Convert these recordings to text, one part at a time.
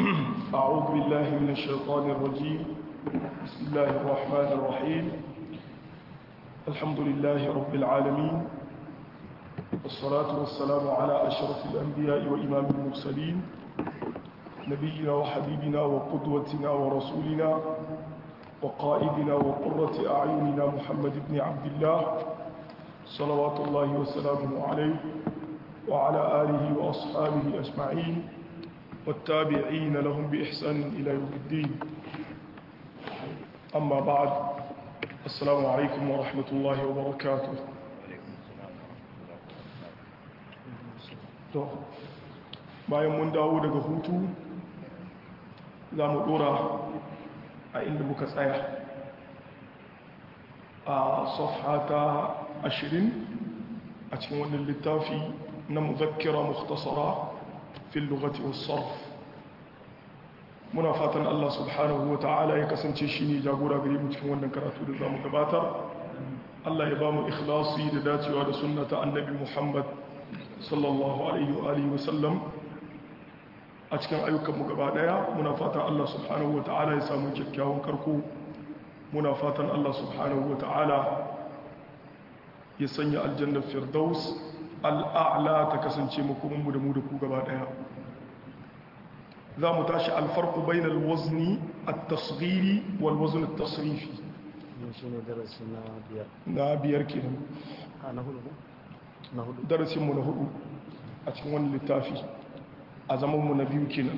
أعوذ بالله من الشيطان الرجيم بسم الله الرحمن الرحيم الحمد لله رب العالمين والصلاة والسلام على أشرف الأنبياء وإمام المرسلين نبينا وحبيبنا وقدوتنا ورسولنا وقائدنا وقرة أعيننا محمد بن عبد الله صلوات الله وسلامه عليه وعلى آله وأصحابه أجمعين والتابعين لهم بإحسان إلى يوم الدين أما بعد السلام عليكم ورحمة الله وبركاته bayan mun dawo daga hutu za mu dora a inda muka tsaya a safha ta ashirin a cikin wannan littafi na muzakkira mukhtasara fil lugati was sarf muna fatan Allah subhanahu ta'ala ya kasance shine jagora gare mu cikin wannan karatu da zamu gabatar Allah ya ba mu ikhlasi da dacewa da sunnata annabi Muhammad sallallahu alaihi wa alihi wa sallam a cikin ayyukanmu gaba daya muna fatan Allah subhanahu wa ta'ala ya samu kyakkyawan karko muna fatan Allah subhanahu wa ta'ala ya sanya aljannar firdaus al'a'la ta kasance makomanmu da mu da ku gaba daya za mu tashi alfarku bainal wazni at-tasghiri wal wazn at-tasrifi na biyar kenan na hudu na hudu darasinmu na hudu a cikin wani littafi a zamanmu na biyu kenan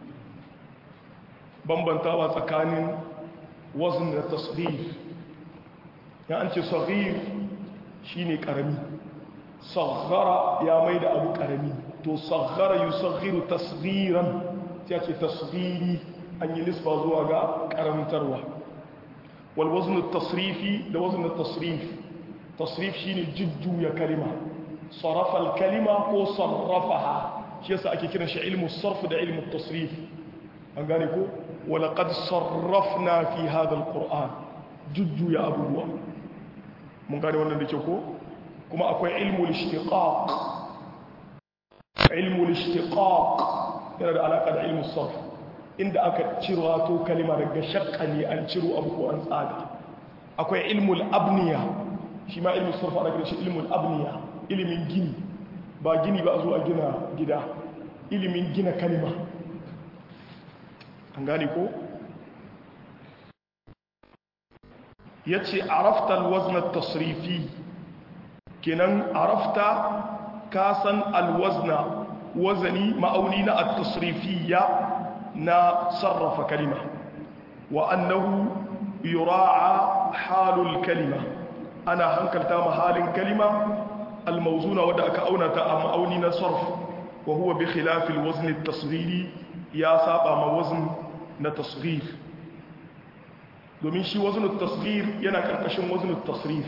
bambantawa tsakanin wazn da tasghir ya an ce saghir shine karami saghara ya mai da abu karami to saghara yusaghiru tasghiran ya ce tasghiri an yi nisba zuwa ga karamtarwa wal wazn tasrifi da wazn tasrif tasrif shine jujjuya kalima sarafa al kalima ko sarrafaha shi yasa ake kiran shi ilmu sarf da ilmu tasrif an gane ko wala qad sarrafna fi hadha al qur'an jujjuya abubuwa mun gane wannan da ke ko kuma akwai ilmu al-ishtiqaq ilmu al-ishtiqaq yana da alaka da ilmu sarf inda aka ciro to kalima daga shakka ne an ciro abu ko an tsada akwai ilmu al-abniya shi ma ilmu sarf ana kiran shi ilmu al-abniya ilimin gini ba gini ba a zo a gina gida ilimin gina kalima an gane ko yace arafta al-wazn at-tasrifi kenan arafta ka san alwazna wazani ma'auni na at-tasrifiyya na sarrafa kalima wa annahu yura'a halul kalima ana hankalta mahalin kalima almawzuna wadda aka auna ta a ma'auni na sarf wa huwa bi khilafil wazn at-tasghiri ya saba ma wazn na tasghir domin shi wazn at-tasghir yana karkashin wazn at-tasrif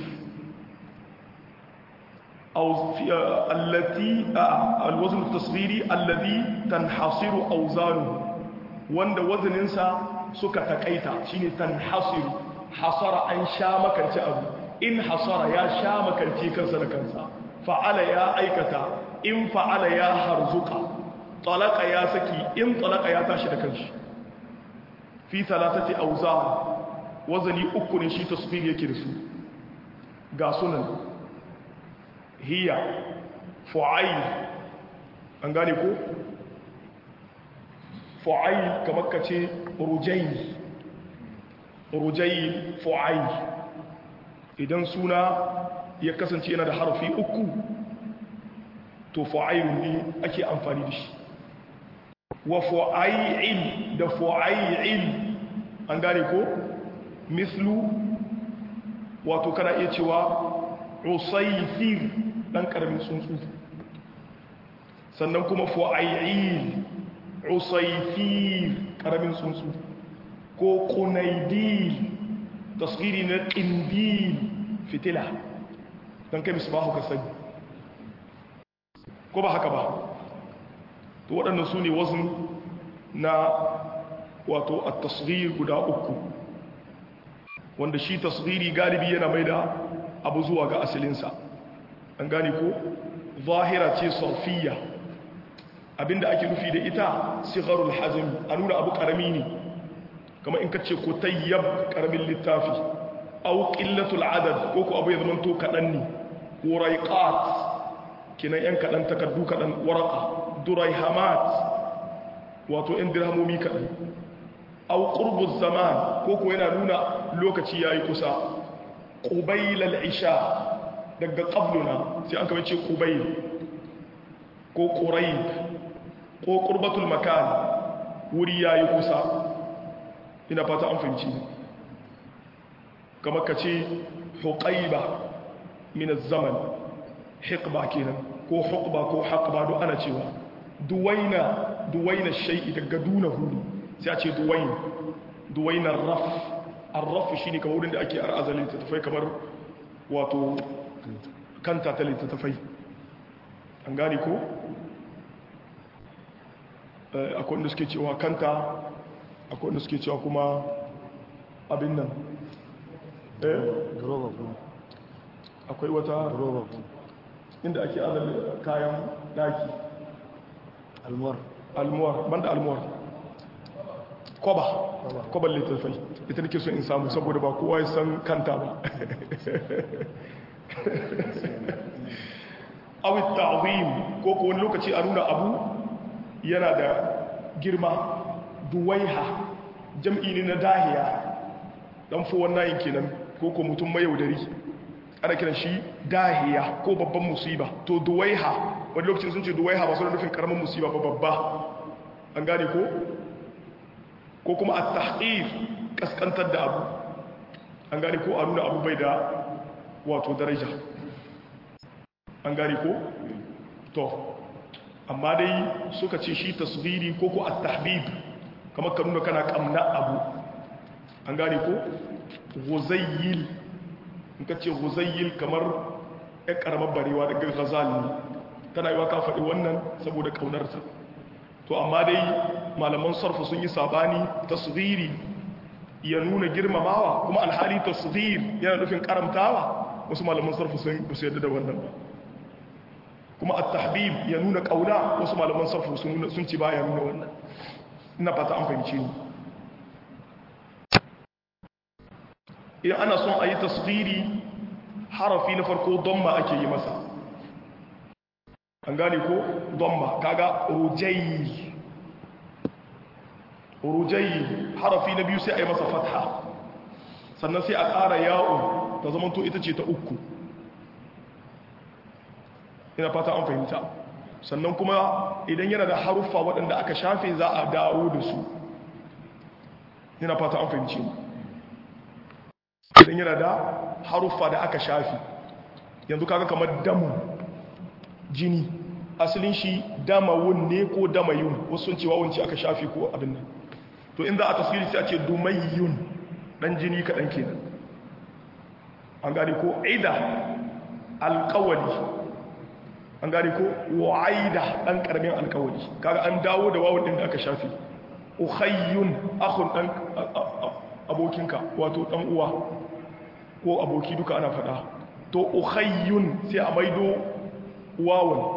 أو في التي الوزن التصغيري الذي تنحصر أوزانه وند وزن انسى سكا تكايتا شيني تنحصر حصر أن شامك أبو إن حصر يا شامك كنسا لكنسا فعل يا أيكتا إن فعل يا هرزقا طلق يا سكي إن طلق يا تاشي لكنش في ثلاثة أوزان وزني أكون شي تصغير يكرسو قاسونا hiya fu'ail an gane ko fu'ail kamar ka ce rujail rujail fu'ail idan suna ya kasance yana da harfi uku to fu'ail ne ake amfani da shi wa fu'ail da fu'ail an gane ko mislu wato kana iya cewa usaifir dan karamin tsuntsu sannan kuma fu'ayyil usaifir karamin tsuntsu ko qunaydil tasghiri na qindil fitila dan kai misbahu ka sani ko ba haka ba to waɗannan su ne wazn na wato at-tasghir guda uku wanda shi tasghiri galibi yana mai da abu zuwa ga asalinsa an gane ko zahira ce sarfiya abinda ake nufi da ita sigharul hazm a nuna abu karami ne kamar in kace ko tayyab karamin littafi aw qillatul adad ko ko abu ya zama to kadan ne waraiqat kinan yan kadan takaddu kadan waraqa duraihamat wato in dirhamomi kadan aw qurbuz zaman ko ko yana nuna lokaci yayi kusa qubailal isha daga qabluna sai an kama ce qubail ko quraib ko qurbatul makan wuri yayi kusa ina fata an fahimci kamar ka ce huqaiba min az-zaman hiqba kenan ko huqba ko haqba duk ana cewa duwaina duwaina shay'i daga duna hudu sai a ce duwain duwaina raf ar-raf shine kamar wurin da ake arzalin littattafai kamar wato kanta ta littattafai an gane ko akwai wanda suke cewa kanta akwai wanda suke cewa kuma abin nan Duroba kuma. akwai wata Duroba kuma. inda ake adal kayan daki Almuwar. almuwar banda almuwar kwaba kwaban littattafai ita nake so in samu saboda ba kowa ya san kanta ba awit ta'zim ko ko wani lokaci a nuna abu yana da girma duwaiha jam'i ne na dahiya dan fo wannan kenan ko ko mutum mai yaudari ana kiran shi dahiya ko babban musiba to duwaiha wani lokacin sun ce duwaiha ba su da nufin karamin musiba ba babba an gane ko ko kuma at-tahqir kaskantar da abu an gane ko a nuna abu bai da wato daraja an gane ko to amma dai suka ce shi tasghiri ko ko at-tahbib kamar ka nuna kana kamna abu an gane ko ghuzayyil in ka ce ghuzayyil kamar ɗan ƙaramar barewa daga ghazal ne tana yi wa ka faɗi wannan saboda ƙaunarta to amma dai malaman sarfa sun yi sabani tasghiri ya nuna girmamawa kuma alhali tasghir yana nufin karamtawa wasu malaman sarfa sun su yadda da wannan ba kuma at-tahbib ya nuna kauna wasu malaman sarfa sun nuna sun ci baya nuna wannan ina fata an fahimce ni idan ana son a yi tasghiri harafi na farko damma ake yi masa an gane ko damma kaga rujayi rujayi harafi na biyu sai a yi masa fatha sannan sai a ƙara ya'un ta zamanto ita ce ta uku ina fata an fahimta sannan kuma idan yana da haruffa waɗanda aka shafe za a dawo da su ina fata an fahimci idan yana da haruffa da aka shafe yanzu kaga kamar damu jini asalin shi damawun ne ko damayun wasu sun cewa wunci aka shafe ko abin nan to in za a tasiri sai a ce dumayyun dan jini kaɗan kenan an gane ko aida alƙawali an gane ko wa'aida dan ƙaramin alƙawali kaga an dawo da wawun ɗin da aka shafe ukhayyun akhun dan abokinka wato dan uwa ko aboki duka ana faɗa to ukhayyun sai a maido wawun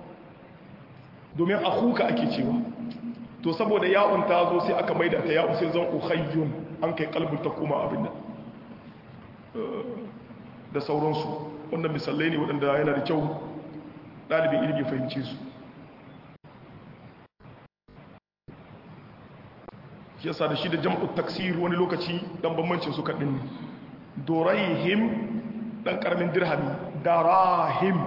domin akuka ake cewa to saboda ya'un ta zo sai aka maida ta ya'un sai zan ukhayyun an kai kalbin ta kuma abin nan da sauransu wanda misalai ne waɗanda yana da kyau ɗalibin ilimi fahimci su yasa da shi da jam'ut taksir wani lokaci dan bambancin su kaɗin dorayhim ɗan ƙaramin dirhami darahim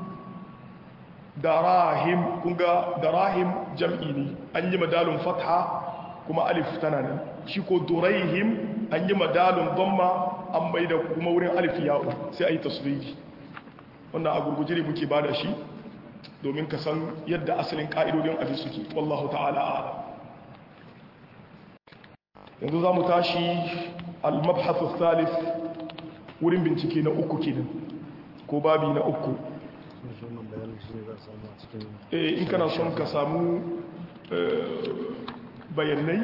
darahim kunga darahim jam'i ne an yi madalun fatha kuma alif tana nan shi ko durayhim an yi madalun dhamma an bai da kuma wurin alif ya'u sai a yi tasiri wannan a gurguje ne muke bada shi domin ka san yadda asalin ka'idodin abin suke wallahu ta'ala a'lam yanzu za mu tashi al-mabhathu thalith wurin bincike na uku kenan ko babi na uku in kana son ka samu bayanai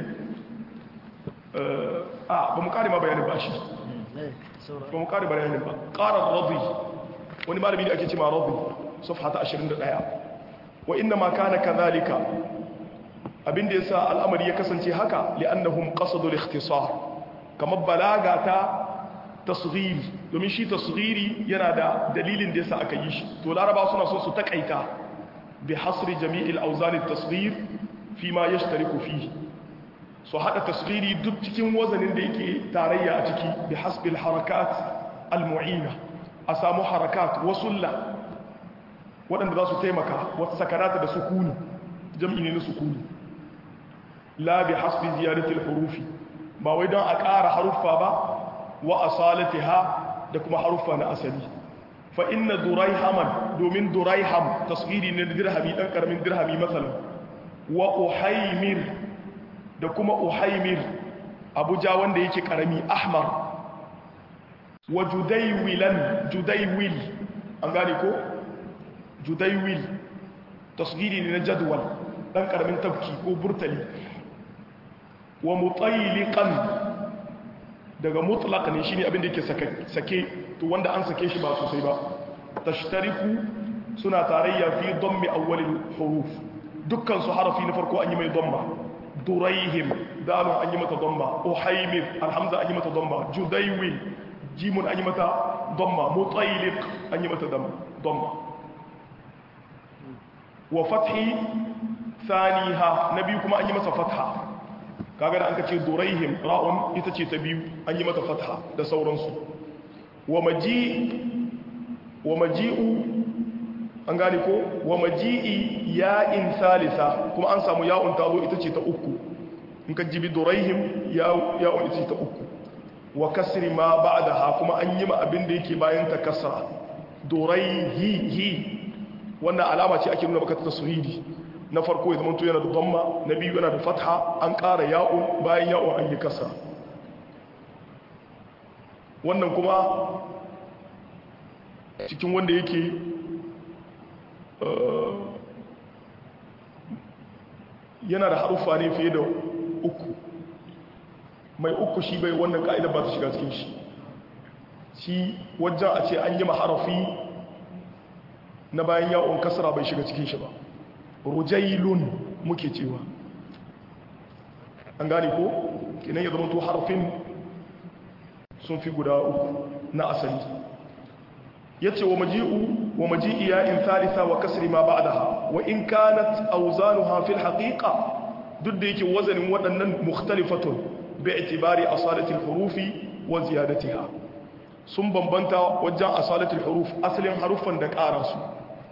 a ba mu kare ma bayanin ba shi ba mu kare bayanin ba ƙarar rabi wani malami da ake cima rabi safha ta 21 wa inna ma kana kadhalika abinda yasa al'amari ya kasance haka li'annahum qasadu al-ikhtisar kamar balaga ta tasghiri domin shi tasghiri yana da dalilin da yasa aka yi shi to laraba suna so su takaita bi hasri jami'il awzan at-tasghir fi ma yashtariku fihi so hada tasghiri duk cikin wazanin da yake tarayya a ciki bi hasbil harakat al-mu'ina a samu harakat wasulla waɗanda za su taimaka wata sakarata da sukuni jam'i ne na sukuni la bi hasbi ziyaratil hurufi ba wai don a ƙara haruffa ba wa asalatiha da kuma haruffa na asali fa inna duraihaman domin duraiham tasghiri ne da dirhami dan karamin dirhami masalan wa uhaymir da kuma uhaymir abuja wanda yake karami ahmar wa judaywilan judaywil an gane ko judaywil tasghiri ne na jadwal dan karamin tafki ko burtali wa mutayliqan daga mutlaq ne shine abin da yake sake to wanda an sake shi ba sosai ba tashtariku suna tarayya fi dammi awwalil huruf dukkan su harafi na farko an yi mai damma duraihim dalun an yi mata damma uhaymir alhamza an yi mata damma judaywil jimun an yi mata damma mutayliq an yi mata damma wa fathi thaniha nabi kuma an yi masa fatha kaga da an ka ce duraihim ra'un ita ce ta biyu an yi mata fatha da sauransu wa maji wa maji'u an gane ko wa maji'i ya'in salisa kuma an samu ya'un ta zo ita ce ta uku in ka jibi duraihim ya'un ita ce ta uku wa kasri ma ba'daha kuma an yi ma abin da yake bayan ta kasra duraihi hi wannan alama ce ake nuna baka ta tasiri na farko ya zamanto yana da damma na biyu yana da fatha an ƙara ya'un bayan ya'un an yi kasa wannan kuma cikin wanda yake yana da haruffa ne fiye da uku mai uku shi bai wannan ka'idar ba ta shiga cikin shi shi wajen a ce an yi maharafi na bayan ya'un kasara bai shiga cikin shi ba rujailun muke cewa an gane ko kinan ya zama to harfin sun fi guda uku na asali ya ce wa maji'u wa maji'i ya in thalitha wa kasri ma ba'daha wa in kanat awzanuha fil haqiqa duk da yake wazanin waɗannan mukhtalifatun bi itibari asalatil hurufi wa ziyadatiha sun bambanta wajen asalatul huruf asalin haruffan da ƙara su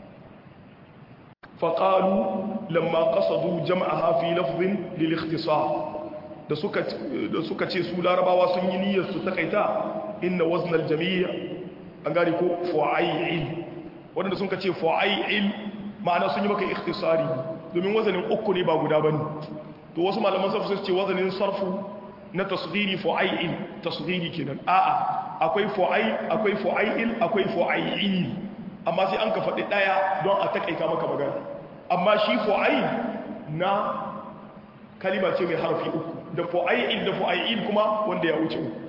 faƙalu lamma ƙasadu jama'aha fi lafzin lil da suka ce su larabawa sun yi niyyar su takaita inna waznal jami' an gane ko fu'ayil wanda sun ce fu'ayil ma'ana sun yi maka ikhtisari domin wazanin uku ne ba guda bane to wasu malaman sarfu su ce wazanin sarfu na tasghiri fu'ayil tasghiri kenan a'a akwai fu'ayil akwai fu'ayil akwai fu'ayil amma sai an ka faɗi ɗaya don a takaita maka magana amma shi fu'ayil na kalima ce mai harfi uku da fu'ayil da fu'ayil kuma wanda ya wuce uku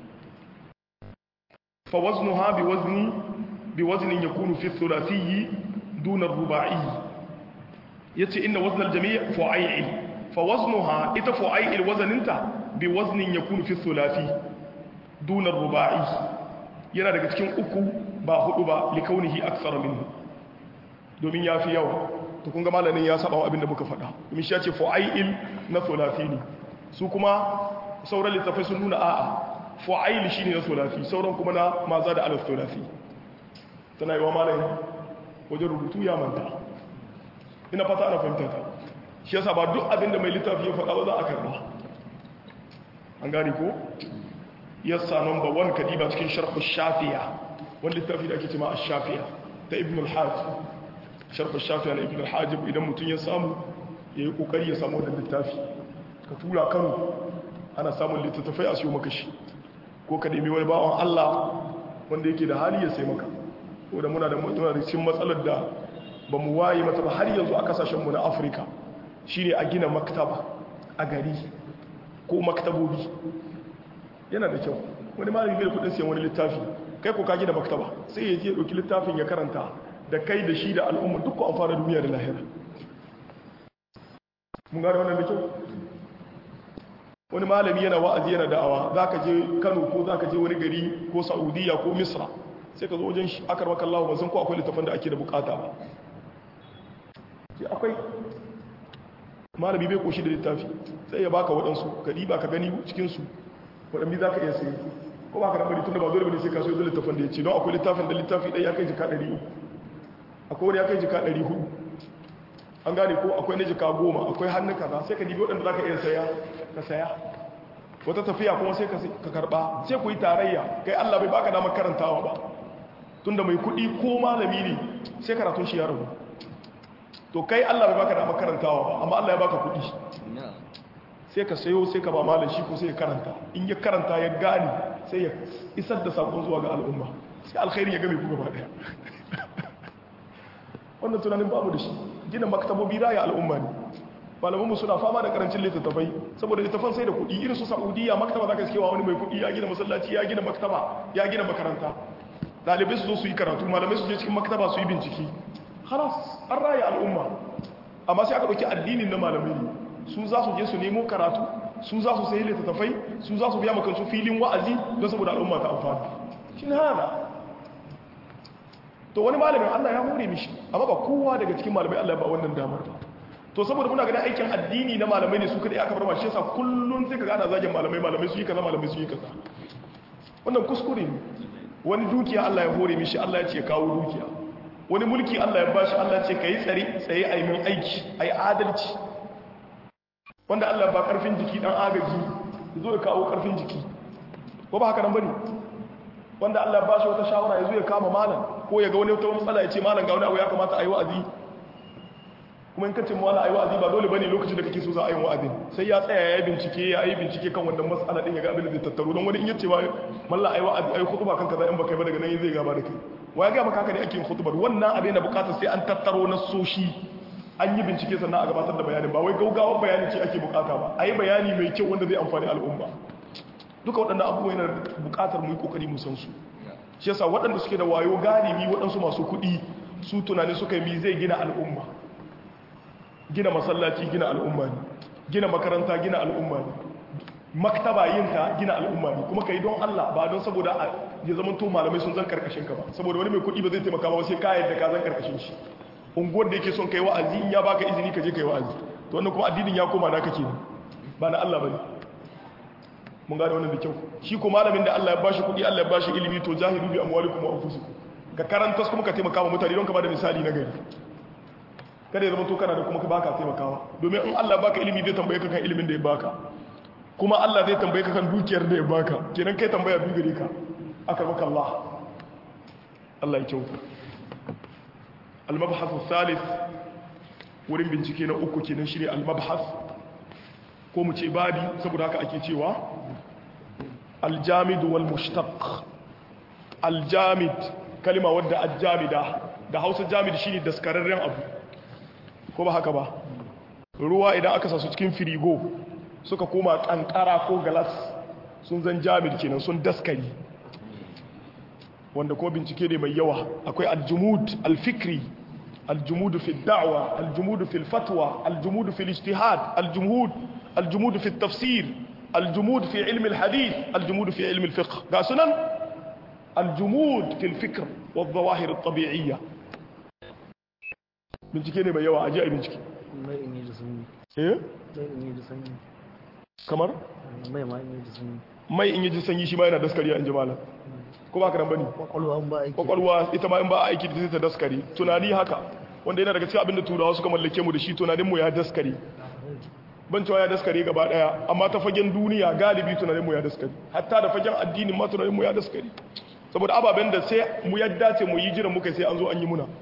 fa waznuha bi wazni bi waznin yakunu fi thulathiyyi duna ruba'i yace inna waznal jami' fu'ayil fa waznuha ita fu'ayil wazaninta bi waznin yakunu fi thulathi duna ruba'i yana daga cikin uku ba hudu ba likaunihi aksara minhu domin ya fi yawa to kun ga malamin ya saba abinda muka faɗa domin shi ya ce fu'ail na thulathi ne su kuma sauran littafai sun nuna a'a fu'ail shine na thulathi sauran kuma na maza da alaf thulathi tana yi wa malamin wajen rubutu ya manta ina fata ana fahimta ta shi yasa ba duk abinda mai littafi ya faɗa ba za a karba an gane ko yassa number 1 kadiba cikin sharh shafiya wani littafi da ake cima ash-shafiya ta ibn al-hajj sharh shafiya na ibn al-hajj idan mutun ya samu yayi kokari ya samu wannan littafi ka tura Kano ana samun littattafai a siyo maka shi ko ka nemi wani bawon Allah wanda yake da hali ya sai maka ko da muna da mutuna da cikin matsalar da ba mu waye mata ba har yanzu a kasashen mu na Afirka shine a gina maktaba a gari ko maktabobi yana da kyau wani malami bai da kudin siyan wani littafi kai ko ka gina maktaba sai ya je ya dauki littafin ya karanta da kai da shi da al'umma duk ku amfana duniya da lahira mun gane wannan da kyau wani malami yana wa'azi yana da'awa za ka je kano ko za ka je wani gari ko saudiya ko misra sai ka zo wajen shi akar maka Allah ba san ko akwai littafin da ake da bukata ba sai akwai malami bai koshi da littafi sai ya baka waɗansu ka ba ka gani cikinsu waɗanda za ka iya sayi ko ba ka da bari tun da ba dole bane sai ka so yanzu littafin da ya ce don akwai littafin da littafi ɗaya ya kai jika ɗari uku akwai wani ya kai jika ɗari hudu an gane ko akwai na jika goma akwai hannun kaza sai ka dibi waɗanda za ka iya saya ka saya wata tafiya kuma sai ka karɓa sai ku yi tarayya kai allah bai baka damar karantawa ba tun da mai kuɗi ko malami ne sai karatun shi ya rabu to kai allah bai baka damar karantawa ba amma allah ya baka kuɗi sai ka sayo sai ka ba malam shi ko sai ya karanta in ya karanta ya gane sai ya isar da sakon zuwa ga al'umma sai alkhairi ya game ku gaba daya wannan tunanin babu da shi gina maktabobi raya al'umma ne malamanmu suna fama da karancin littattafai saboda littattafan sai da kuɗi irin su saudiya maktaba za ka cewa wani mai kuɗi ya gina masallaci ya gina maktaba ya gina makaranta ɗalibai su zo su yi karatu malamai su je cikin maktaba su yi bincike halas an raya al'umma amma sai aka ɗauki addinin na malamai ne su za su je su nemo karatu su za su sayi littattafai su za su biya makansu filin wa'azi don saboda al'umma ta amfani shi ne hana to wani malamin allah ya more mishi amma ba kowa daga cikin malamai allah ba wannan damar ba to saboda muna ganin aikin addini na malamai ne su kadai aka bar mashi yasa kullun sai ka gana zagin malamai malamai su yi kaza malamai su yi kaza wannan kuskure ne wani dukiya allah ya hore mishi allah ya ce kawo dukiya wani mulki allah ya bashi allah ya ce ka yi tsare tsaye a yi min aiki a yi adalci wanda Allah ba karfin jiki dan agaji zo ya kawo karfin jiki ko ba haka nan bane wanda Allah ba shi wata shawara ya zo ya kama malam ko ya ga wani wata matsala ya ce malam ga wani abu ya kamata a yi wa'azi kuma in kace malam ayi wa'azi ba dole bane lokacin da kake so za a yi wa'azi sai ya tsaya ya yi bincike ya yi bincike kan wannan matsala din ya ga abin da zai tattaro don wani in yace ba mallan ayi wa'azi ayi khutba kan kaza in baka yi ba daga nan zai gaba da kai wa ya ga maka haka ne ake yin khutbar wannan abin da bukatar sai an tattaro na soshi an yi bincike sannan a gabatar da bayanin ba wai gaugawar bayani ce ake bukata ba a yi bayani mai kyau wanda zai amfani al'umma duka waɗannan abubuwa yana bukatar mu yi kokari mu san su shi yasa waɗanda suke da wayo galibi waɗansu masu kuɗi su tunani suka yi zai gina al'umma gina masallaci gina al'umma ne gina makaranta gina al'umma ne maktaba yin ta gina al'umma ne kuma ka yi don Allah ba don saboda ya zama to malamai sun zan karkashin ka ba saboda wani mai kuɗi ba zai taimaka ba sai ka yadda ka zan karkashin shi unguwar da yake son kai wa'azi in ya baka izini ka je kai wa'azi to wannan kuma addinin ya koma naka kenan ba na Allah bane mun gane wannan da kyau shi ko malamin da Allah ya bashi kuɗi Allah ya bashi ilimi to jahilu bi amwalikum wa anfusikum ka karanta kuma ka taimaka wa mutane don ka bada misali na gari kada ya zama to kana da kuma ka baka taimakawa domin in Allah ya baka ilimi zai tambaye ka kan ilimin da ya baka kuma Allah zai tambaye ka kan dukiyar da ya baka kenan kai tambaya biyu gare ka aka maka Allah Allah ya kyauta المبحث الثالث wurin bincike na uku kenan shine al-mabhas ko mu ce babi saboda haka ake cewa al-jamid wal mushtaq al-jamid kalima wadda al-jamida da Hausa jamid shine daskararren abu ko ba haka ba ruwa idan aka sa su cikin firigo suka koma kankara ko galas sun zan jamid kenan sun daskari wanda ko bincike ne mai yawa akwai al-jumud al-fikri الجمود في الدعوة الجمود في الفتوى الجمود في الاجتهاد الجمود الجمود في التفسير الجمود في علم الحديث الجمود في علم الفقه قاسنا الجمود في الفكر والظواهر الطبيعية bincike ne mai yawa aje a bincike mai in yi da sanyi eh mai in yi da sanyi kamar mai ma in yi da sanyi mai in yaji sanyi shi ma yana daskariya in ji malam ko ba ka nan bane kwakwalwa an ba aiki kwakwalwa ita ma in ba a aiki da ta daskare tunani haka wanda yana daga cikin abin da turawa suka mallake mu da shi tunanin mu ya daskare ban cewa ya daskare gaba daya amma ta fagen duniya galibi tunanin mu ya daskare hatta da fagen addinin ma tunanin mu ya daskare saboda ababen da sai mu yadda ce mu yi jiran muka sai an zo an yi muna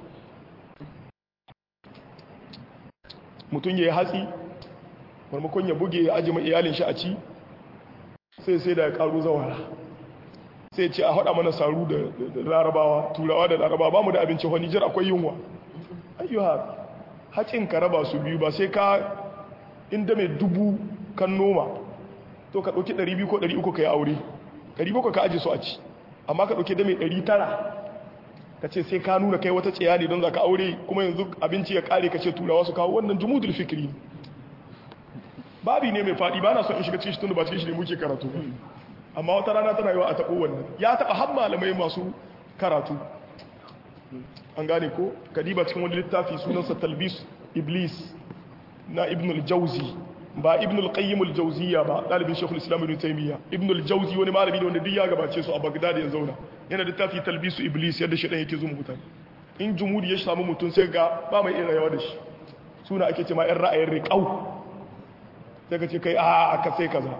mutum ya yi hatsi marmakon ya buge ya aji iyalin shi a ci sai sai da ya karu zawara sai ce a haɗa mana saru da larabawa turawa da larabawa ba mu da abinci wani jir akwai yunwa ayyuha haƙin ka raba su biyu ba sai ka inda mai dubu kan noma to ka ɗauki 200 ko 300 ka yi aure 700 ka aji su a ci amma ka ɗauki da mai 900 ka ce sai ka nuna kai wata ciya ne don za ka aure kuma yanzu abinci ya kare ka ce turawa su kawo wannan jumudul fikiri babi ne mai faɗi ba na son in shiga cikin shi tun da ba cikin shi ne muke karatu ba amma wata rana tana yiwa a taɓo wannan ya taɓa har malamai masu karatu an gane ko kadiba cikin wani littafi sunansa talbis iblis na ibn al-jauzi ba ibn al-qayyim al-jawziyya ba dalibin shaykhul islam ibn taymiya ibn al-jawzi wani malami ne wanda duk ya gabace su a bagdad ya zauna yana da littafi talbisu iblis yadda shedan yake zuwa mutane in jumhuri ya samu mutun sai ga ba mai iya rayuwa da shi suna ake cewa yan ra'ayin riqau sai ka ce kai a aka sai kaza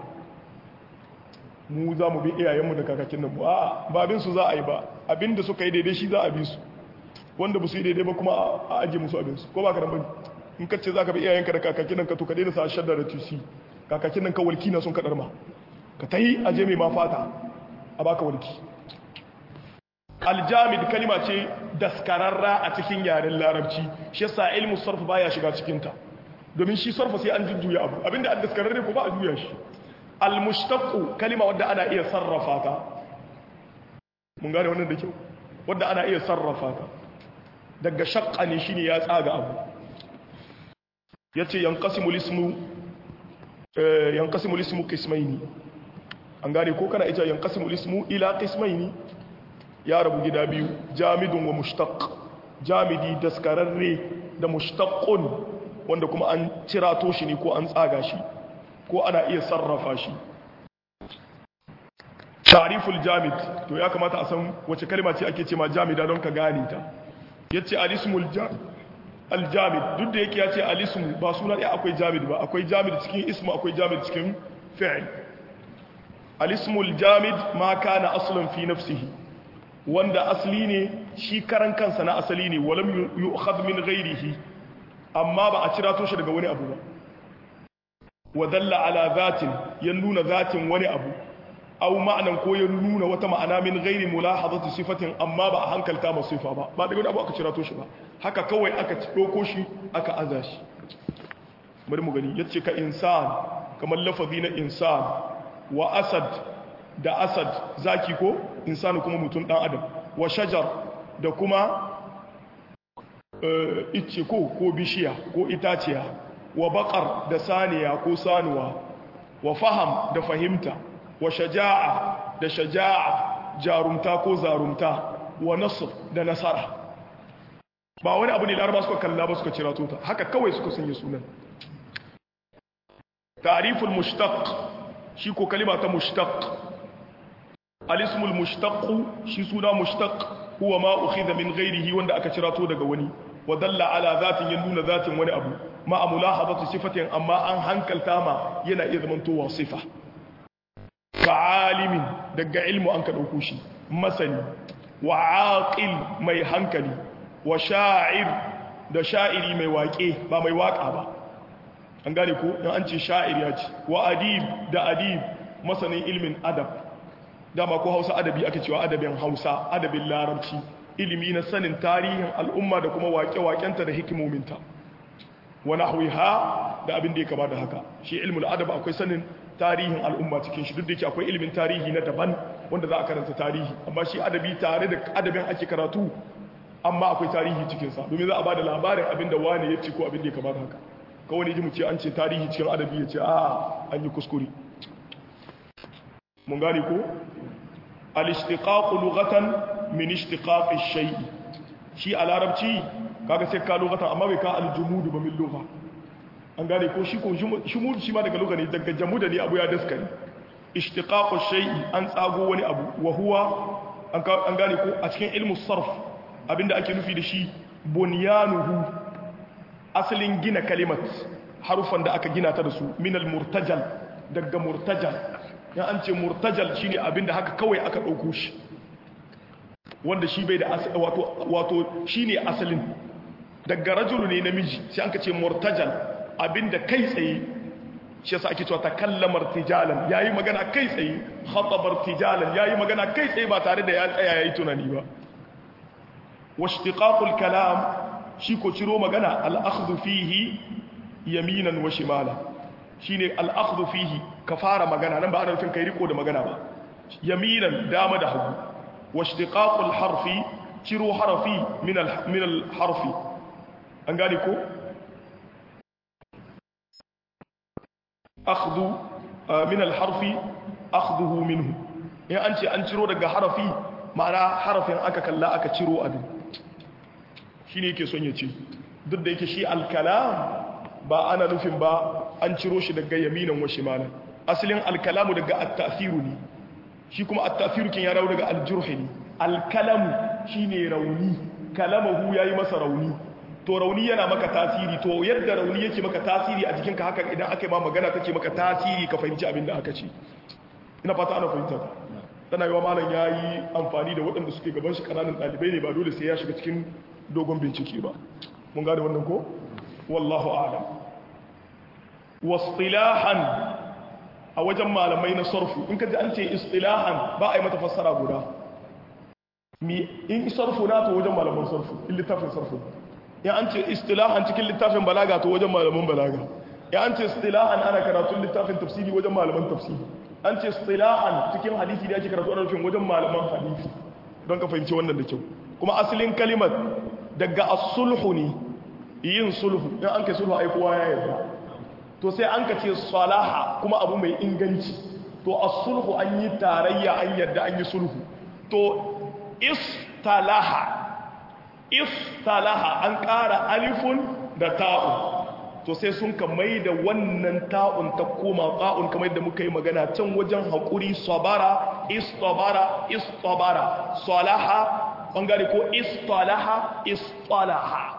mu za mu bi iyayenmu da kakakin nan mu a ba bin su za a yi ba abinda suka yi daidai shi za a bi su wanda ba su yi daidai ba kuma a ajiye musu abinsu ko ba ka nan bane in ka ce za ka bi iyayenka da kakakin nan ka to ka daina sa shaddar da tusi kakakin nan ka walki na sun kaɗar ma ka ta yi aje mai mafata a baka walki aljamid kalima ce daskararra a cikin yaren larabci shi yasa ilmu sarf baya shiga cikinta domin shi sarfa sai an jujjuya abu abinda an daskararre ko ba a juya shi almushtaqu kalima wadda ana iya sarrafa ta mun gane wannan da kyau wadda ana iya sarrafa ta daga shaqqa ne shine ya tsaga abu yace yanqasimul ismu eh yanqasimul ismu qismaini an gane ko kana ita yanqasimul ismu ila qismaini ya rabu gida biyu jamidun wa mushtaq jamidi daskararre da mushtaqun wanda kuma an cirato shi ne ko an tsaga shi ko ana iya sarrafa shi tariful jamid to ya kamata a san wace kalma ce ake ce ma jamida don ka gane ta yace alismul aljamid duk da yake ya ce alismu ba suna ɗaya akwai jamid ba akwai jamid cikin ismu akwai jamid cikin fi'il alismul jamid ma kana aslan fi nafsihi wanda asali ne shi karan kansa na asali ne walam yu'khadh min ghairihi amma ba a cira to shi daga wani abu ba wa dalla ala zatin ya nuna zatin wani abu aw ma'anan ko ya nuna wata ma'ana min ghairi mulahazati sifatin amma ba a hankalta ma sifa ba ba daga wani abu aka cira to shi ba haka kawai aka doko shi aka aza shi bari mu gani yace ka insan kamar lafazi na insan wa asad da asad zaki ko insanu kuma mutum dan adam wa shajar da kuma icce ko ko bishiya ko itaciya wa bakar da saniya ko sanuwa wa faham da fahimta wa shaja'a da shaja'a jarumta ko zarumta wa nasr da nasara ba wani abu ne laraba suka kalla ba suka cira tota haka kawai suka sanya sunan tariful mushtaq shi ko kalima ta mushtaq alismul mushtaq shi suna mushtaq huwa ma ukhidha min ghairihi wanda aka cira to daga wani wa dalla ala zatin ya nuna zatin wani abu ma mulahadatu sifatin amma an hankalta ma yana iya zamantowa sifa ka alimin daga ilmu an ka dauko shi masani wa aqil mai hankali wa sha'ir da sha'iri mai waƙe ba mai waƙa ba an gane ko in an ce sha'ir ya ce wa adib da adib masanin ilmin adab dama ko hausa adabi aka cewa adabin hausa adabin larabci ilimi na sanin tarihin al'umma da kuma waƙe-waƙenta da hikimominta wa nahwiha da abin da ya kama da haka shi ilmul adab akwai sanin tarihin al'umma cikin shi duk da yake akwai ilimin tarihi na daban wanda za a karanta tarihi amma shi adabi tare da adabin ake karatu amma akwai tarihi cikin sa domin za a bada labarin abin da wani ya ci ko abin da ya kama da haka kawai ne ji mu ce an ce tarihi cikin adabi ya ce a an yi kuskure mun gane ko al-ishtiqaq lughatan min ishtiqaq ash-shay shi a larabci kaga sai ka lughatan amma bai ka al-jumud ba min lugha an gane ko shi ko shumud shi ma daga lugha ne daga jamuda ne abu ya daskari ishtiqaq ash-shay an tsago wani abu wa huwa an gane ko a cikin ilmu sarf abinda ake nufi da shi bunyanuhu asalin gina kalimat harufan da aka gina ta da su min al-murtajal daga murtajal ya an ce murtajal shine abinda haka kawai aka ɗauko shi wanda shi bai da wato wato shine asalin daga rajulu ne namiji sai an ka ce murtajal abinda kai tsaye shi yasa ake cewa takallamar tijalan yayi magana kai tsaye khatabar tijalan yayi magana kai tsaye ba tare da ya tsaya yayi tunani ba washtiqaqul kalam shi ko ciro magana al-akhdhu fihi yaminan wa shimala shine al-akhdhu fihi ka fara magana nan ba ana nufin kai riko da magana ba yaminan dama da hagu washtiqaqul harfi ciro harafi min al-harfi an gane ko akhdhu min al-harfi akhdhuhu minhu in an ce an ciro daga harafi ma'ana harafin aka kalla aka ciro abin shine yake son ya ce duk da yake shi al-kalam ba ana nufin ba an ciro shi daga yaminan wa shimalan asalin al-kalamu daga at-ta'thiru ne shi kuma at-ta'thiru kin ya dawo daga al-jurhi ne al-kalamu shine rauni kalamahu yayi masa rauni to rauni yana maka tasiri to yadda rauni yake maka tasiri a jikinka haka idan aka yi ma magana take maka tasiri ka fahimci abin da aka ce ina fata ana fahimta tana yi wa malam ya yi amfani da waɗanda suke gaban shi ƙananan ɗalibai ne ba dole sai ya shiga cikin dogon bincike ba mun gane wannan ko wallahu a'lam wasilahan a wajen malamai na sarfu in ka ji an ce istilahan ba a yi mata fassara guda mi in sarfu na to wajen malaman sarfu in littafin sarfu ya an ce istilahan cikin littafin balaga to wajen malaman balaga ya an ce istilahan ana karatun littafin tafsiri wajen malaman tafsiri an ce istilahan cikin hadisi da ake karatu ana nufin wajen malaman hadisi don ka fahimci wannan da kyau kuma asalin kalimar daga as-sulhu ne yin sulhu in an kai sulhu ai kowa ya yarda to sai an ka ce salaha kuma abu mai inganci to as-sulhu an yi tarayya an yarda an yi sulhu to istalaha istalaha an ƙara alifun da ta'un to sai sun ka mai da wannan ta'un ta koma ta'un kamar yadda muka yi magana can wajen haƙuri sabara istabara istabara salaha ɓangare ko istalaha istalaha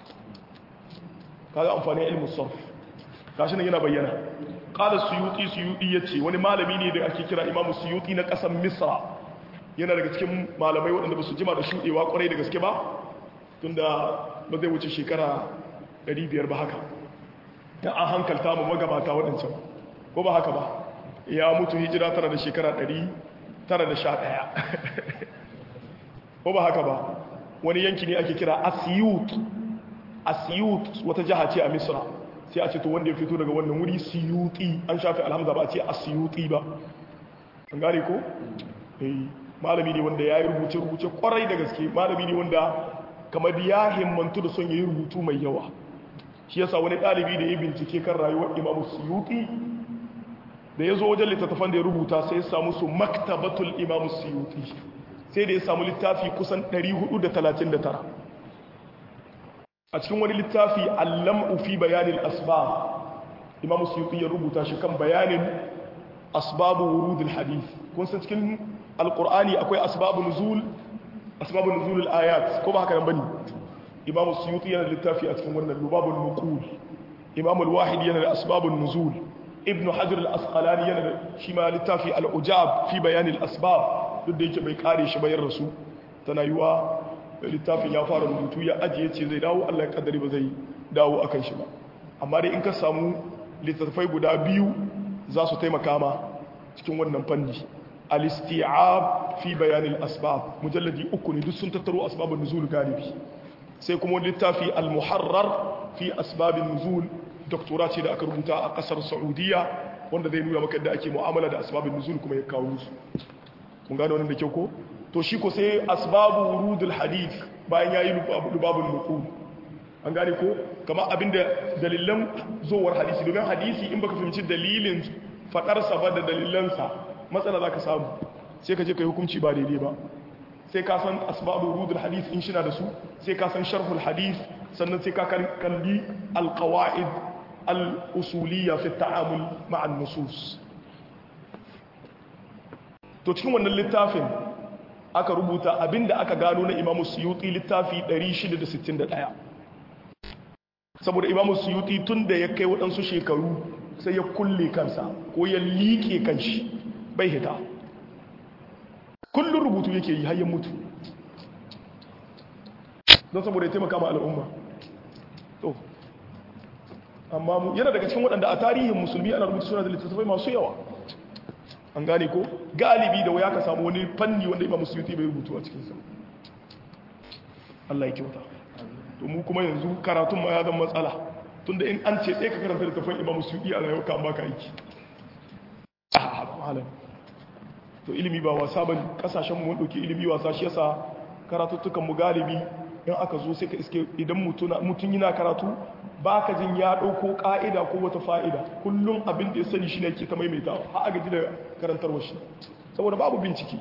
kaga amfani ilmu sarf gashi nan yana bayyana qala suyuti suyuti yace wani malami ne da ake kira imamu suyuti na ƙasar misra yana daga cikin malamai waɗanda ba su jima da shuɗewa ƙwarai da gaske ba tunda ba zai wuce shekara 500 ba haka ya an hankalta mu magabata waɗancan ko ba haka ba ya mutu hijira tara da shekara 911 ko ba haka ba wani yanki ne ake kira asiyut asiyut wata jiha ce a misra sai a ce to wanda ya fito daga wannan wuri siyuti an shafi alhamza ba a ce asiyuti ba an gane ko? malami ne wanda ya yi rubuce-rubuce kwarai da gaske malami ne wanda kamar ya himmantu da son ya yi rubutu mai yawa shi yasa wani ɗalibi da ya bincike kan rayuwar imamu suyuti da ya zo wajen littattafan da ya rubuta sai ya samu su maktabatul imamu suyuti sai da ya samu littafi kusan 439 a cikin wani littafi allam'u fi bayanin asbab imamu suyuti ya rubuta shi kan bayanin asbabu wurudul hadith kun san cikin alkur'ani akwai asbabun nuzul asbabun nuzul ayat ko ba haka nan bane imam suyuti yana da littafi a cikin wannan lubabul nuqul imam al-wahid yana da asbabun nuzul ibn hajar al-asqalani yana da shi ma littafi al-ujab fi bayan al-asbab duk da yake bai kare shi bayan rasu tana yiwa littafin ya fara rubutu ya ajiye ce zai dawo Allah ya kaddari ba zai dawo akan shi ba amma dai in ka samu littattafai guda biyu za su taimaka ma cikin wannan fanni al-isti'ab fi bayan al-asbab mujalladi uku ne duk sun tattaro asbabun nuzul galibi sai kuma littafi al-muharrar fi asbabin nuzul doktora ce da aka rubuta a kasar saudiya wanda zai nuna maka da ake mu'amala da asbabin nuzul kuma ya kawo su mun gane wannan da kyau ko to shi ko sai asbabu wurudul hadith bayan yayi lubabul nuqul an gane ko kamar abinda dalilan zowar hadisi domin hadisi in baka fahimci dalilin fadarsa ba da dalilansa matsala za ka samu sai ka je ka yi hukunci ba daidai ba sai ka san asbabu rudul hadith in shi na da su sai ka san sharhul hadith sannan sai ka kalli alqawaid al-usuliyya fi ta'amul ma'an nusus to cikin wannan littafin aka rubuta abinda aka gano na imamu suyuti littafi 661 saboda imamu suyuti tun da ya kai waɗansu shekaru sai ya kulle kansa ko ya liƙe kanshi bai hita kullum rubutu yake yi hayyan mutu don saboda ya taimaka ma al'umma to amma mu yana daga cikin waɗanda a tarihin musulmi ana rubutu suna da littattafai masu yawa an gane ko galibi da waya ka samu wani fanni wanda imam musulmi bai rubutu a cikinsa Allah ya kyauta to mu kuma yanzu karatun ma ya zama matsala tunda in an ce sai ka karanta littattafan imam musulmi a rayuwa ka baka aiki ah malam to ilimi ba wasa bane kasashen mu mun dauki ilimi wasa shi yasa karatuttukan mu galibi in aka zo sai ka iske idan mutum yana karatu ba ka jin ya ɗauko ƙa'ida ko wata fa'ida kullum abin da ya sani shi ne ke ta maimaita a agaji da karantarwa shi saboda babu bincike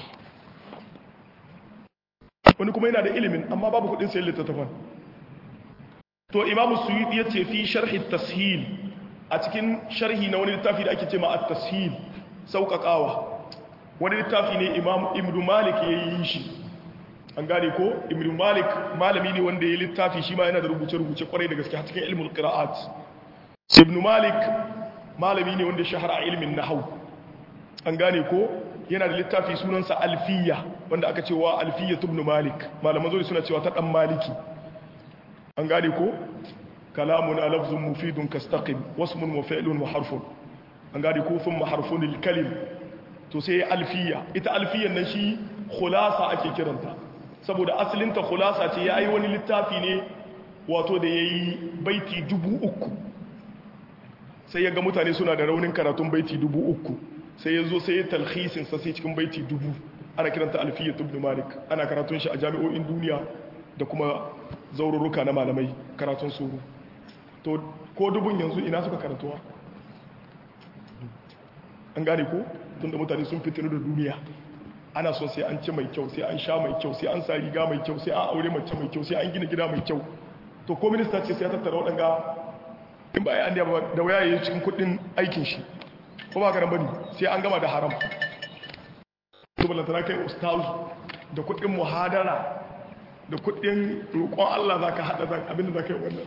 wani kuma yana da ilimin amma babu kudin sayan littattafan to imamu suyuti ya ce fi sharhi tashil a cikin sharhi na wani littafi da ake ce ma at-tashil sauƙaƙawa wani littafi ne imam ibnu malik ya yi shi an gane ko ibnu malik malami ne wanda ya littafi shi ma yana da rubuce-rubuce kwarai da gaske a cikin ilmul qira'at ibnu malik malami ne wanda shahara a ilmin nahwu an gane ko yana da littafi sunansa alfiya wanda aka cewa alfiya ibn malik malaman zuri suna cewa ta dan maliki an gane ko kalamun lafzun mufidun kastaqim wasmun wa fi'lun wa harfun an gane ko thumma harfun alkalim to sai alfiya ita alfiyan nan shi khulasa ake kiranta saboda asalinta khulasa ce yayi wani littafi ne wato da yayi baiti dubu uku sai ya ga mutane suna da raunin karatun baiti dubu uku sai ya zo sai ya talhisin sa sai cikin baiti dubu ana kiranta alfiyyat ibn malik ana karatun shi a jami'o'in duniya da kuma zaururruka na malamai karatun suru to ko dubun yanzu ina suka karantuwa an gane ko tunda mutane sun fitinu da duniya ana son sai an ci mai kyau sai an sha mai kyau sai an sa riga mai kyau sai an aure mace mai kyau sai an gina gida mai kyau to ko minista ce sai ya tattara waɗanga in ba ya an da waya ya yi cikin kuɗin aikin shi ko ba karan bane sai an gama da haram to balantana kai ustaz da kudin muhadara da kudin roƙon Allah zaka hada zaka abinda zaka yi wannan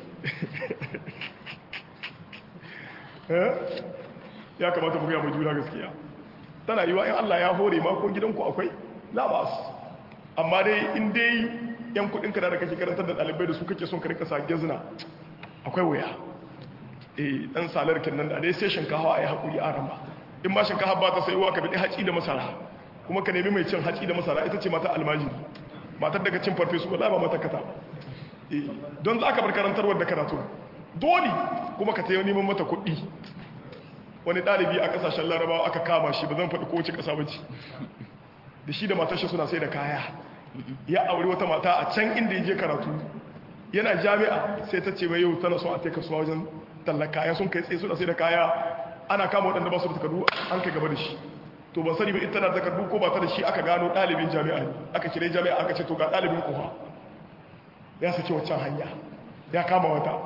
ya kamata mu ga mu juna gaskiya tana yiwa in Allah ya hore ma ko gidanku akwai la bas amma dai in dai yan kudin ka da kake karantar da dalibai da su kake son ka rika sa gezna akwai waya eh dan salar kenan da dai sai shinkafa ayi hakuri a rama in ma shinkafa ba ta saiwa ka bidi haci da masara kuma ka nemi mai cin haci da masara ita ce mata almajiri matar daga cin farfesu wallahi ba mata kata eh don za ka bar karantarwar da karatu dole kuma ka tayi neman mata kuɗi wani ɗalibi a ƙasashen larabawa aka kama shi ba zan faɗi kowace ƙasa ba ce da shi da matar shi suna sai da kaya ya aure wata mata a can inda ya je karatu yana jami'a sai ta ce mai yau tana son a taika suwa wajen tallar kaya sun kai tsaye suna sai da kaya ana kama waɗanda ba su da takardu an kai gaba da shi to ban sani ba ita na takardu ko ba ta da shi aka gano ɗalibin jami'a ne aka kire jami'a aka ce to ga ɗalibin kuwa ya sake waccan hanya ya kama wata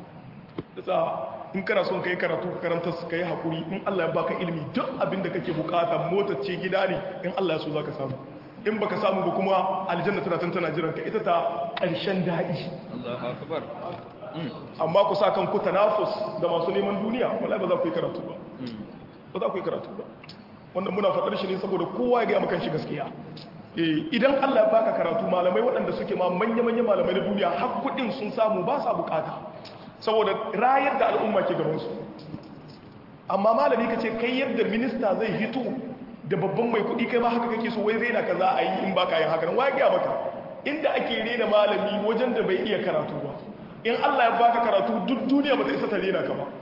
da in kana son kai karatu karanta su kai hakuri in Allah ya baka ilimi duk abin da kake bukata motar ce gida ne in Allah ya so zaka samu in baka samu ba kuma aljanna tana tana jiran ka ita ta ƙarshen daɗi Allahu akbar amma ku sa kanku tanafus da masu neman duniya wallahi ba za ku yi karatu ba ba za ku yi karatu ba wannan muna faɗar shi ne saboda kowa ya ga maka shi gaskiya eh idan Allah ya baka karatu malamai waɗanda suke ma manya-manya malamai na duniya har kuɗin sun samu ba sa bukata saboda rayar da al'umma ke gaban su amma malami ka ce kai yadda minista zai hito da babban mai kuɗi kai ma haka kake so wai rena ka za a yi in baka yin haka nan wai ga maka inda ake rena malami wajen da bai iya karatu ba in Allah ya baka karatu duk duniya ba ta isa ta rena ka ba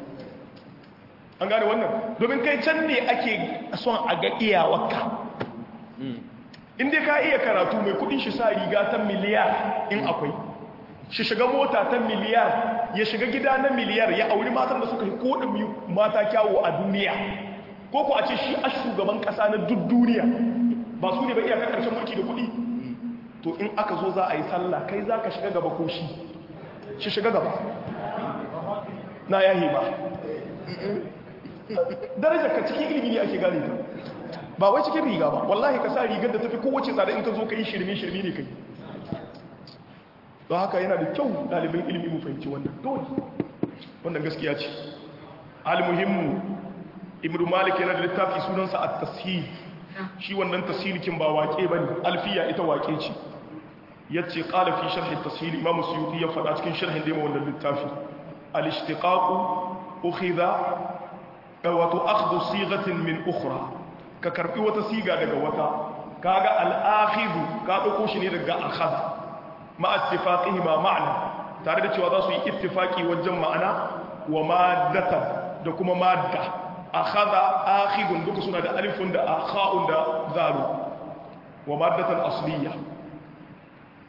an gane wannan domin kai can ne ake son a ga iyawarka in dai ka iya karatu mai kudin shi sa riga ta miliyar in akwai shi shiga mota ta miliyar ya shiga gida na miliyar ya auri matan da suka yi kodin mata kyawo a duniya ko ku a ce shi a shugaban kasa na duk duniya ba su ne ba iyakar karshen mulki da kudi to in aka zo za a yi sallah kai za ka shiga gaba ko shi shi shiga gaba na yahi ba darajar ka cikin ilimi ne ake gane ta ba wai cikin riga ba wallahi ka sa rigar da tafi kowace tsada in ka zo ka yi shirme shirme ne kai don haka yana da kyau ɗalibin ilimi mu fahimci wannan dole wannan gaskiya ce almuhimmu ibnu malik yana da littafi sunansa at-tashih shi wannan tashilikin ba wake bane alfiya ita wake ce yace qala fi sharh at-tashil imam suyuti ya faɗa cikin sharhin da wannan littafi al-ishtiqaq ukhidha wato akhdhu sighatin min ukhra ka karbi wata siga daga wata kaga al-akhidhu ka dauko shi ne daga akhadha ma ittifaqihi ma ma'na tare da cewa za su yi ittifaki wajen ma'ana wa maddatan da kuma madda akhadha akhidun duka suna da alifun da akha'un da zalu wa maddatan asliya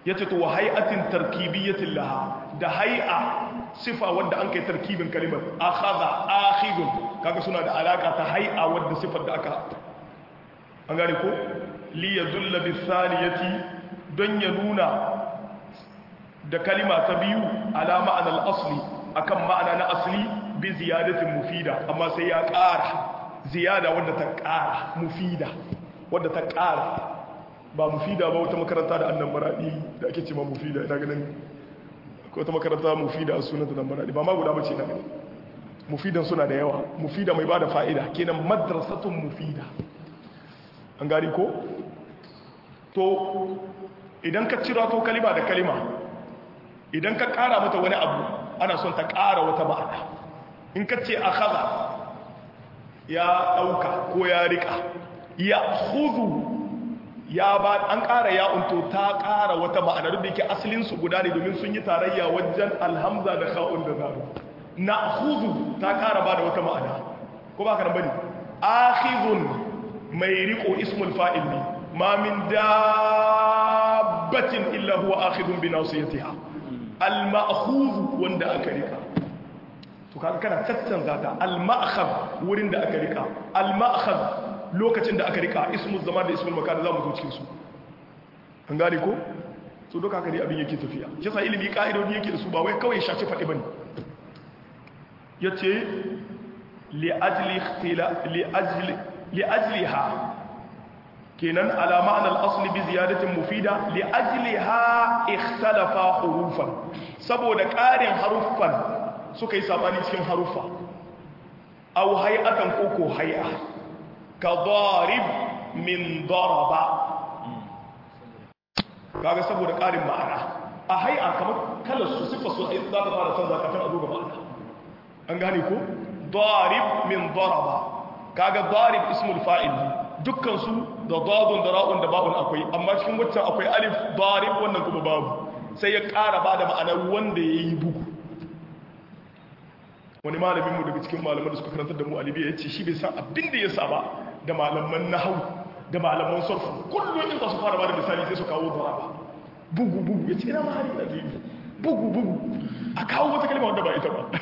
yace to wa hay'atin tarkibiyyatin laha da hay'a sifa wanda an kai tarkibin kalimar akhadha akhidun kaga suna da alaka ta hay'a wanda sifar da aka an gane ko li yadulla bi thaniyati don ya nuna da kalima ta biyu ala ma'anar asli akan ma'ana na asli bi ziyadatin mufida amma sai ya ƙara ziyada wadda ta ƙara mufida wadda ta ƙara ba mufida ba wata makaranta da annan maraɗi da ake ce ma mufida ina ganin ko wata makaranta mufida a sunanta nan maraɗi ba ma guda bace na gani mufidan suna da yawa mufida mai ba da fa'ida kenan madrasatun mufida an gari ko to idan ka cira to kalima da kalima idan ka ƙara mata wani abu ana son ta ƙara wata ma'ana in ka ce akhadha ya ɗauka ko ya riƙa ya hudu ya ba an ƙara ya unto ta ƙara wata ma'ana duk da yake asalinsu guda ne domin sun yi tarayya wajen alhamza da kha'un da zaru na hudu ta ƙara ba da wata ma'ana ko ba ka nan bane akhizun mai riko ismul fa'il ne ma min dabbatin illa huwa akhidun bi nasiyatiha al ma'khudh wanda aka rika to kaga kana tattanza ta al ma'khadh wurin da aka rika al ma'khadh lokacin da aka rika ismul zaman da ismul makan zamu zo cikin su an gane ko so doka haka ne abin yake tafiya shi yasa ilimi ka'idodi yake da su ba wai kawai shaci faɗi bane yace li ajli ikhtila li ajli li ajliha kenan ala ma'ana al-asli bi ziyadatin mufida li ajliha ikhtalafa hurufan saboda ƙarin haruffan suka yi sabani cikin haruffa aw hay'atan koko hay'a ka darib min daraba kaga saboda ƙarin ma'ana a hay'a kamar kalar su sifa su ai za ta fara canza kafin a zo ga ma'ana an gane ko darib min daraba kaga darib ismul fa'il dukkan su da dadun da ra'un da ba'un akwai amma cikin waccan akwai alif darib wannan kuma babu sai ya ƙara ba da ma'anar wanda ya yi bugu wani malamin mu daga cikin malaman da suka karantar da mu alibiya ya ce shi bai san abin da ya saba da malaman nahau da malaman sarfu kullum in za su fara ba da misali sai su kawo daraba bugu bugu ya ce ina mahari da ke bugu bugu a kawo wata kalma wanda ba ita ba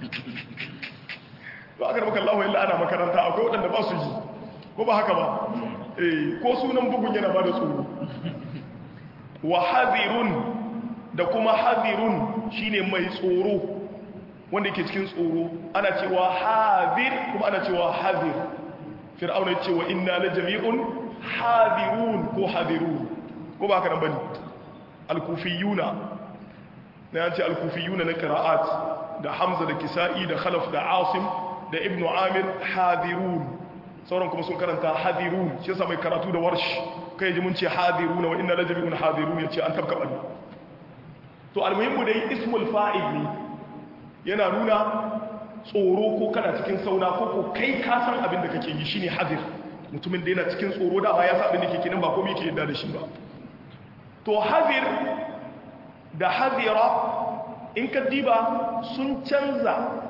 to aka maka Allah illa ana makaranta akwai waɗanda ba su yi ko ba haka ba eh ko sunan bugun yana ba da tsoro wa hadirun da kuma hadirun shine mai tsoro wanda yake cikin tsoro ana cewa hadir kuma ana cewa hadir fir'auna yace wa inna la jami'un hadirun ko hadirun ko ba haka nan bane al-kufiyuna na yace al-kufiyuna na qira'at da hamza da kisa'i da khalaf da asim da ibnu amir hadirun sauran kuma sun karanta hadirun shi yasa mai karatu da warsh kai ji mun ce hadiruna wa inna la jami'un hadirun yace an tabka bani to almuhimmu dai ismul fa'il ne yana nuna tsoro ko kana cikin sauna ko ko kai ka san abin da kake yi shine hadir mutumin da yana cikin tsoro da ba ya sa abin da kake nan ba komai yake yadda da shi ba to hadir da hadira in ka diba sun canza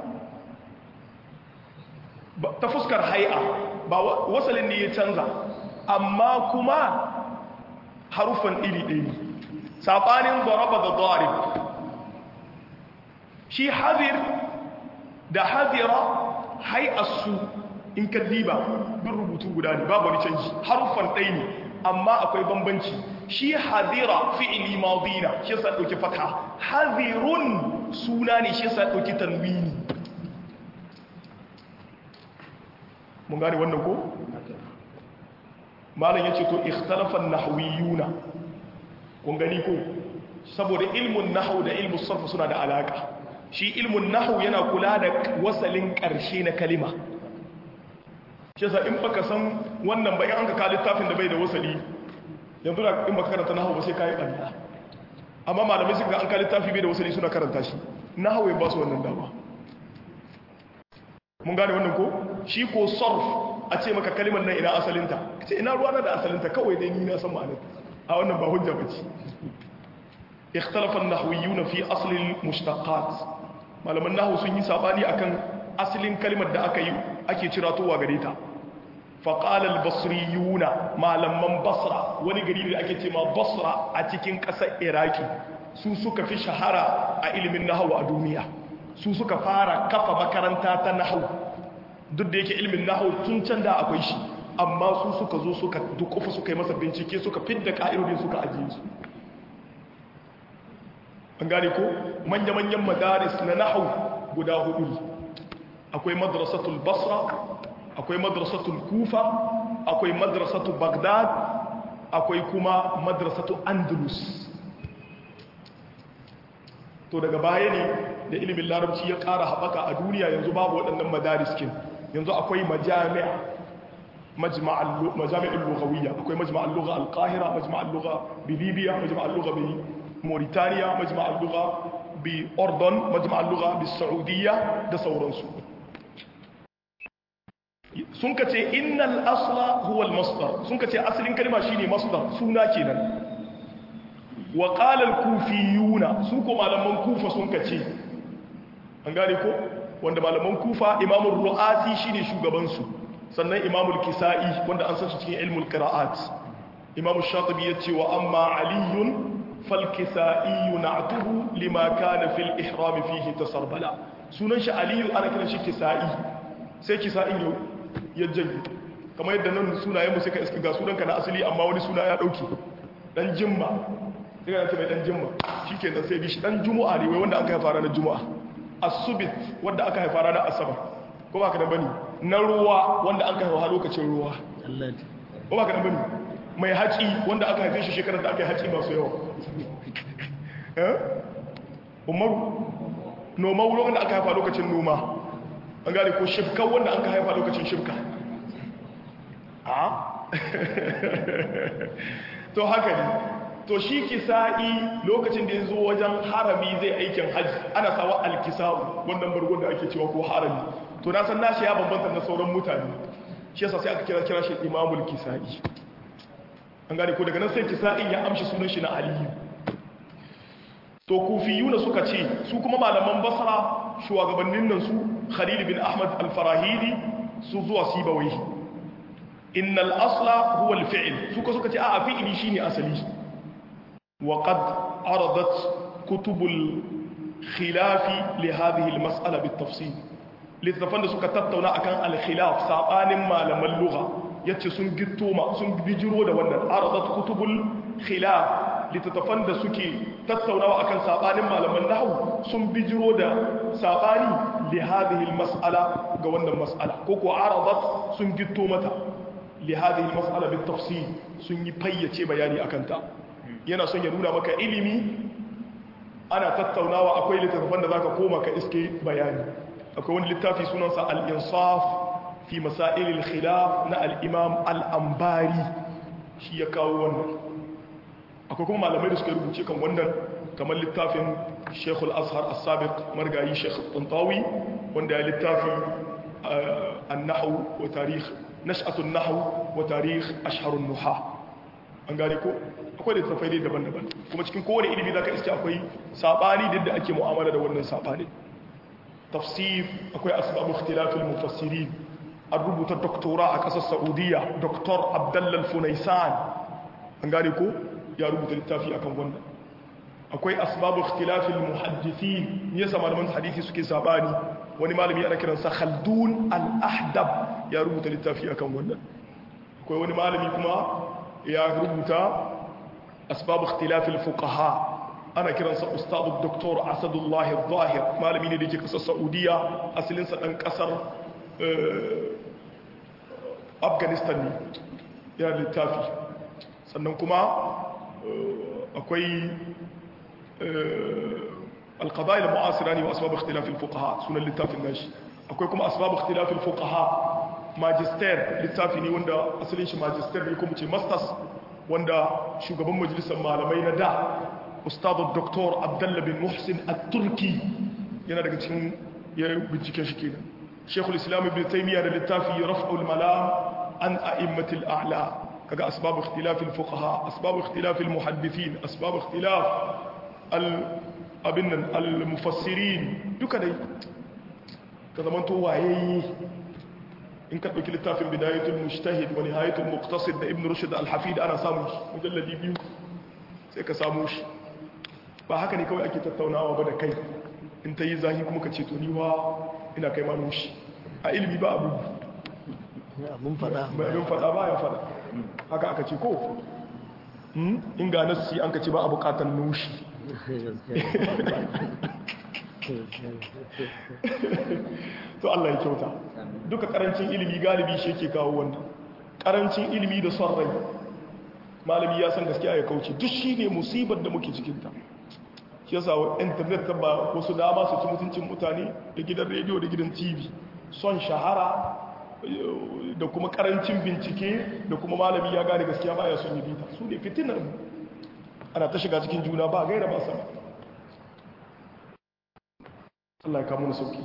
ta fuskar hai'a ba wasalin ne ya canza amma kuma harufan iri ɗaya ne saɓanin zaraba da zarib shi hadir da hadira hai'arsu in ka diba bin rubutu guda ne babu wani canji harufan ɗaya ne amma akwai bambanci shi hadira fi'ili madina shi yasa ɗauki fata hadirun suna ne shi yasa ɗauki tanwini mun gane wannan ko malam yace to ikhtalafan nahwiyuna kun gani ko saboda ilmun nahwu da ilmun sarf suna da alaka shi ilmun nahwu yana kula da wasalin karshe na kalima shi yasa in baka san wannan ba in an ka ka littafin da bai da wasali yanzu da in baka karanta nahwu ba sai kai banda amma malamai suka ga an ka littafi bai da wasali suna karanta shi nahwu ya ba su wannan dama mun gane wannan ko shi ko sarf a ce maka kalimar nan ina asalinta ce ina ruwa da asalinta kawai dai ni na san ma'anar a wannan ba hujja bace ikhtalafa an-nahwiyyun fi asl al-mushtaqat malaman nahwu sun yi sabani akan asalin kalimar da aka yi ake ciratowa gare ta faƙal al-basriyuna malaman basra wani gari da ake ce ma basra a cikin ƙasar iraki su suka fi shahara a ilimin nahawu a duniya su suka fara kafa makaranta ta nahawu duk da yake ilimin nahawu tun can da akwai shi amma su suka zo suka dukufa suka yi masa bincike suka fidda ka'idodin suka ajiye su an gane ko manya-manyan madaris na nahawu guda hudu akwai madrasatul basra akwai madrasatul kufa akwai madrasatul bagdad akwai kuma madrasatul andalus to daga baya ne da ilimin larabci ya ƙara haɓaka a duniya yanzu babu waɗannan madariskin yanzu akwai majami'a majami'in lugawiyya akwai majma'al lugha al-qahira majma'al lugha bi libya majma'al lugha bi mauritania majma'al lugha bi ordon majma'al lugha bi saudiya da sauransu sun ka ce innal asla huwa al-masdar sun ka ce asalin kalma shine masdar suna kenan wa qala al-kufiyuna su ko malaman kufa sun ka ce an gane ko wanda malaman kufa imamul ru'asi shine shugaban su sannan imamul kisa'i wanda an san shi cikin ilmul qira'at imamul shatibi yace wa amma aliyun fal kisa'i na'tuhu lima kana fil ihram fihi tasarbala sunan shi aliyu ana kiran shi kisa'i sai kisa'in yau ya janye kamar yadda nan sunayen mu suka iska ga sunanka na asali amma wani suna ya dauke dan jimma sai ga ce mai dan jimma shikenan sai bi shi dan jumu'a ne wai wanda aka haifa ranar jumu'a asubit wanda aka haifa ranar asabar ko ba ka da bane na ruwa wanda aka haifa lokacin ruwa Allah ko ba ka da bane mai haci wanda aka haife shi shekarar da aka yi haci masu yawa eh umaru noma wuri wanda aka haifa lokacin noma an gane ko shifka wanda aka haifa lokacin shifka a to haka ne to shi kisa'i lokacin da ya zo wajen harami zai aikin hajji ana sawa alkisa'u wannan bargon da ake cewa ko harami to na san nashi ya bambanta na sauran mutane shi yasa sai aka kira kira shi imamul kisa'i an gane ko daga nan sai kisa'in ya amshi sunan shi na aliyu to kufiyuna suka ce su kuma malaman basra shugabannin nan su khalil bin ahmad al-farahidi su zuwa sibawai innal asla huwa al-fi'l suka suka ce a fi'ili shine asali وقد عرضت كتب الخلاف لهذه المسألة بالتفصيل littattafan da suka tattauna akan al-khilaf sabanin malaman lugha yace sun gitto ma sun bijiro da wannan aradat kutubul khilaf littattafan da suke tattaunawa akan sabanin malaman nahwu sun bijiro da sabani li hadhihi al-mas'ala ga wannan mas'ala ko ko aradat sun gitto mata li hadhihi al-mas'ala bit tafsil sun yi fayyace bayani akan ta yana son ya nuna maka ilimi ana tattaunawa akwai littattafan da zaka koma ka iske bayani akwai wani littafi sunansa al-insaf fi masail al-khilaf na al-imam al-ambari shi ya kawo wannan akwai kuma malamai da suka rubuce kan wannan kamar littafin Sheikh al-Azhar as-Sabiq margayi Sheikh Tantawi wanda ya littafi an-nahw wa tarikh nash'atu an-nahw wa tarikh ashhar an-nuha an gane ko akwai da tafai daban-daban kuma cikin kowane ilimi zaka iske akwai sabani da yadda ake mu'amala da wannan sabani tafsir akwai asbabu ikhtilafil mufassirin an rubuta doktora a kasar saudiya doktor abdallal funaisan an gane ko ya rubuta littafi akan wannan akwai asbabu ikhtilafil muhaddithin yasa malaman hadisi suke sabani wani malami ana kiransa khaldun al-ahdab ya rubuta littafi akan wannan akwai wani malami kuma ya rubuta asbabu ikhtilafil fuqaha ana kiransa ustadu doktor asadullah al-zahir malami ne da ke kasar saudiya asalinsa dan kasar afghanistan ne yana littafi sannan kuma akwai alqadaya al-mu'asira ne wa asbabu ikhtilafil fuqaha sunan littafin nashi akwai kuma asbabu ikhtilafil fuqaha magister littafi ne wanda asalin shi magister ne kuma ce masters wanda shugaban majalisar malamai na da ustadu doktor abdullah bin muhsin at-turki yana daga cikin ya bincike shi kenan shekul islam ibn taymiya da littafi raf'ul malam an a'immatil a'la kaga asbab ikhtilaf al-fuqaha asbab ikhtilaf al-muhaddithin asbab ikhtilaf al abinnan al-mufassirin duka dai ka zaman to waye in ka ɗauki littafin bidayatul mujtahid wa nihayatul muqtasid da ibn rushd al-hafid ana samun shi mujalladi biyu sai ka samu shi ba haka ne kawai ake tattaunawa ba da kai in ta yi zahi kuma ka ce to ni wa ina kai ma nushi a ilimi ba abu abun fada mai abin fada ba ya fada haka aka ce ko in ga nassi an ka ce ba a bukatar nushi to Allah ya kyauta duka karancin ilimi galibi shi ke kawo wannan karancin ilimi da son rai malami ya san gaskiya ya kauce duk shi ne musibar da muke cikinta shi yasa wa internet ta ba wasu dama su ci mutuncin mutane da gidan rediyo da gidan tv son shahara da kuma karancin bincike da kuma malami ya gane gaskiya ba ya son yi bita su ne fitinar mu ana ta shiga cikin juna ba gaira ba sama Allah ya kamo na sauki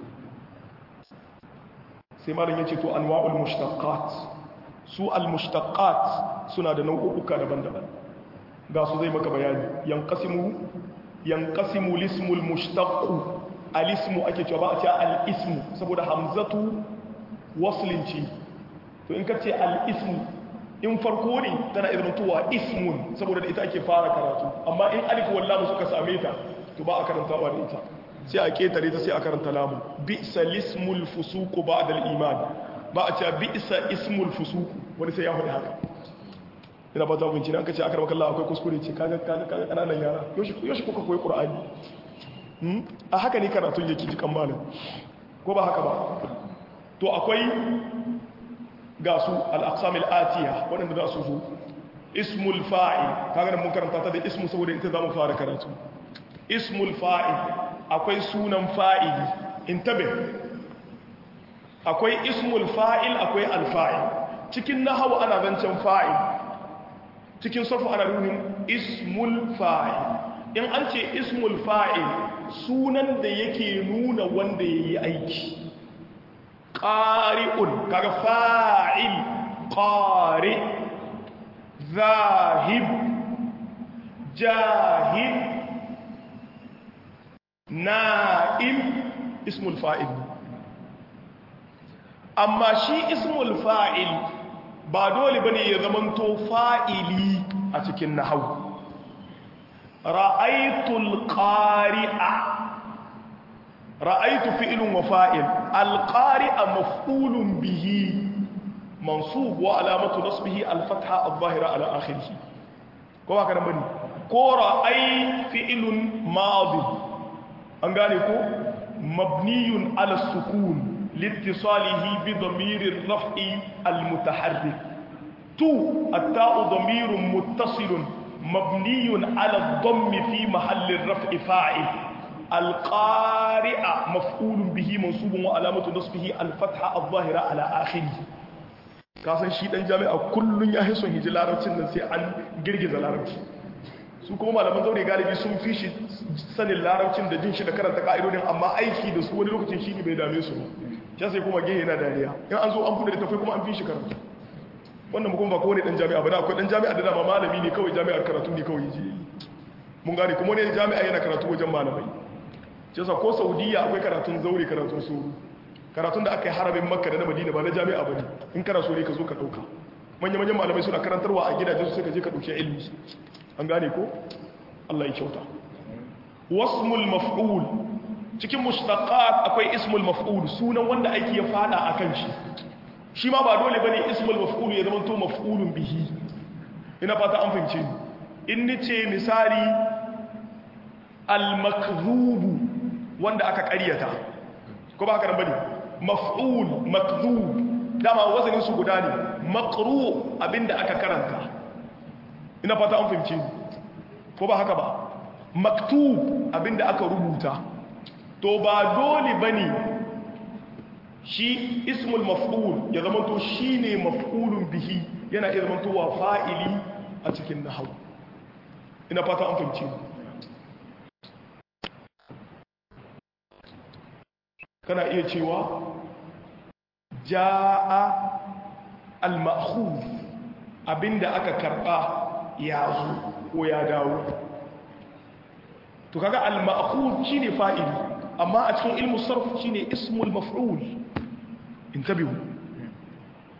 sai malam ya ce to anwa'ul mushtaqat su al-mushtaqat suna da nau'uka daban-daban ga su zai maka bayani yanqasimu yanqasimu lismul mushtaq al-ismu ake cewa ba a ce al-ismu saboda hamzatu waslin ce to in ka ce al-ismu in farko ne tana izrantowa ismun saboda da ita ake fara karatu amma in alif wallahu suka same ta to ba a karantawa da ita sai a ketare ta sai a karanta lamu bi'sa lismul fusuqu ba'da al-iman ba a cewa bi'sa ismul fusuqu wani sai ya faɗi haka ina ba ta binci an kace akar makalla akwai kuskure ce kaga kaga kaga kananan yara yoshi yoshi kuka koyi qur'ani hmm a haka ne karatu yake jikan malam ko ba haka ba to akwai ga su al-aqsam al-atiya wanda za su zo ismul fa'il kaga mun karanta ta da ismu saboda ita zamu fara karatu ismul fa'il akwai sunan fa'ili intabe akwai ismul fa'il akwai alfa'il cikin nahawu ana zancen fa'il cikin safu ana nuhin ismul fa'il in an ce ismul fa'il sunan da yake nuna wanda ya yi aiki ƙari'un kaga fa'il ƙari zahib jahib na'im ismul fa'il amma shi ismul fa'il ba dole bane ya zamanto fa'ili a cikin nahau ra'aitul qari'a ra'aitu fi'lun wa fa'il al-qari'a maf'ulun bihi mansub wa alamatu nasbihi al-fatha adh-dhahira ala akhirih ko ba kana bane ko ra'ai fi'lun madi an gane ko mabniyun ala sukun لاتصاله بضمير الرفع المتحرك تو التاء ضمير متصل مبني على الضم في محل الرفع فاعل القارئ مفعول به منصوب وعلامة نصبه الفتحة الظاهرة على آخره kasan shi dan jami'a kullun ya hison hiji larabcin nan sai an girgiza larabci su kuma malaman zaure galibi sun fi shi sanin larabcin da jin shi da karanta ka'idodin amma aiki da su wani lokacin shi ne bai dame su ba sai kuma gehe yana dariya in an zo an buɗe da tafai kuma an fi shi karatu wannan mu kuma ba kowane dan jami'a ba da akwai dan jami'a da dama malami ne kawai jami'ar karatu ne kawai ji mun gane kuma ne jami'a yana karatu wajen malamai shi yasa ko saudiya akwai karatun zaure karatun suru karatun da aka yi harabin makka da na madina ba na jami'a ba ne in kana so ne ka zo ka ɗauka manya-manyan malamai suna karantarwa a gidajen su sai ka je ka ɗauki ilmi an gane ko allah ya kyauta wasmul maf'ul cikin mushtaqat akwai ismul maf'ul sunan wanda aiki ya fada akan shi shi ma ba dole bane ismul maf'ul ya zama to maf'ulun bihi ina fata an fahimce ni in nace misali al makdhub wanda aka ƙaryata ko ba haka nan bane maf'ul makdhub dama wazanin su guda ne maqru abinda aka karanta ina fata an fahimce ni ko ba haka ba maktub abinda aka rubuta to ba dole bane shi ismul maf'ul ya zama to shine maf'ulun bihi yana iya zama to wa fa'ili a cikin nahwu ina fata an fahimce kana iya cewa jaa al-ma'khuf abinda aka karba ya zo ko ya dawo to kaga al-ma'khuf shine fa'ili amma a cikin ilmu sarf shine ismul maf'ul intabihu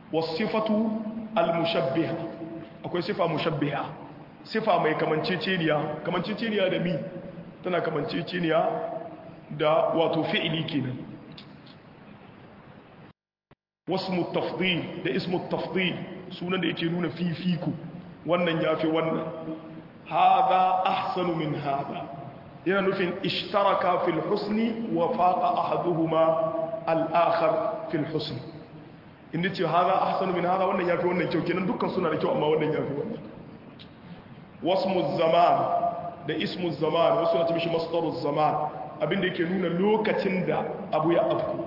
wasifatu al-mushabbiha akwai sifa mushabbiha sifa mai kamanceceniya kamanceceniya da mi tana kamanceceniya da wato fi'ili kenan wasmu tafdil da ismu tafdil sunan da yake nuna fifiko wannan yafi wannan hada ahsanu min hada yana nufin ishtaraka fil husni wa faqa ahaduhuma al-akhar fil husni inda ce hada ahsanu min hada wannan yafi wannan kyau kenan dukkan suna da kyau amma wannan yafi wannan wasmu zaman da ismu zaman wasu na ce mishi masdaru zaman abinda yake nuna lokacin da abu ya afku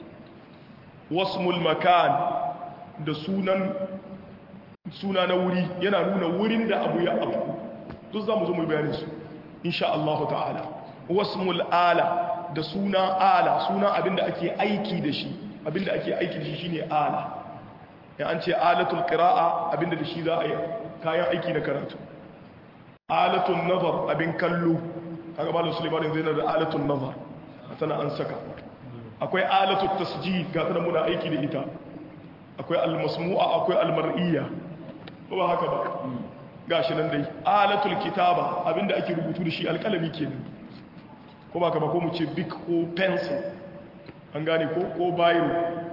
wasmul makan da sunan suna na wuri yana nuna wurin da abu ya afku duk za mu zo mu bayani su insha Allah ta'ala wasmul ala da suna ala suna abinda ake aiki da shi abinda ake aiki da shi shine ala ya an ce alatul qira'a abinda da shi za a yi kayan aiki na karatu alatun nazar abin kallo kaga malam Sulaiman zai na da alatun nazar tana an saka akwai alatun tasjid ga tana muna aiki da ita akwai almasmu'a akwai almar'iyya ko ba haka ba gashi nan dai alatul kitaba abinda ake rubutu da shi alƙalami kenan ko ba ka ba ko mu ce big ko pencil an gane ko ko biro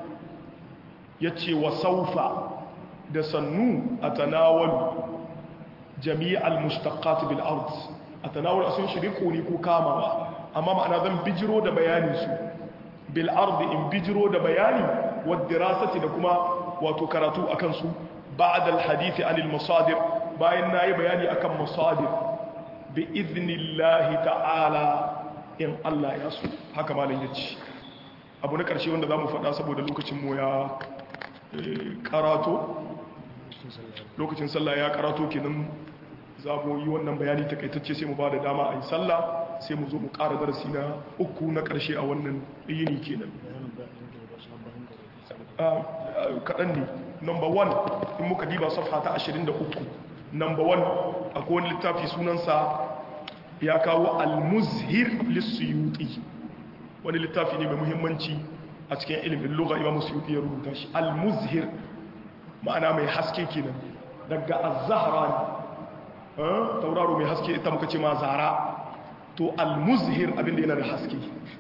yace wa saufa da sannu atanawalu jami'al mushtaqat bil ard atanawul asun shiriku ne ko kamawa amma ma'ana zan bijiro da bayanin su bil ard in bijiro da bayani wa dirasati da kuma wato karatu akan su ba'da al hadith anil masadir bayan nayi bayani akan masadir bi idnillahi ta'ala in Allah ya so haka malam yace abu na karshe wanda zamu faɗa saboda lokacin mu ya karato lokacin sallah ya karato kenan za mu yi wannan bayani takaitacce sai mu ba da dama a yi sallah sai mu zo mu ƙara darasi na uku na ƙarshe a wannan yini kenan kaɗan ne number one in muka diba safha ta 23 number one akwai wani littafi sunansa ya kawo al-muzhir lissuyuti wani littafi ne mai muhimmanci a cikin ilimin lugha imam suyuti ya rubuta shi al-muzhir ma'ana mai haske kenan daga az-zahra ne tauraro mai haske ita muka ce ma zara to al-muzhir abinda yana da haske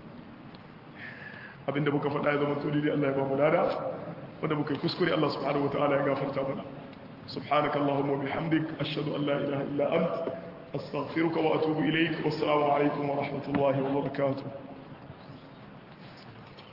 abinda muka faɗa ya zama tsoli Allah ya ba mu lada wanda muka yi kuskure Allah subhanahu wataala ya gafarta mana subhanaka allahumma bihamdik ashhadu an la ilaha illa ant astaghfiruka wa atubu ilayk wassalamu alaikum wa rahmatullahi wa barakatuh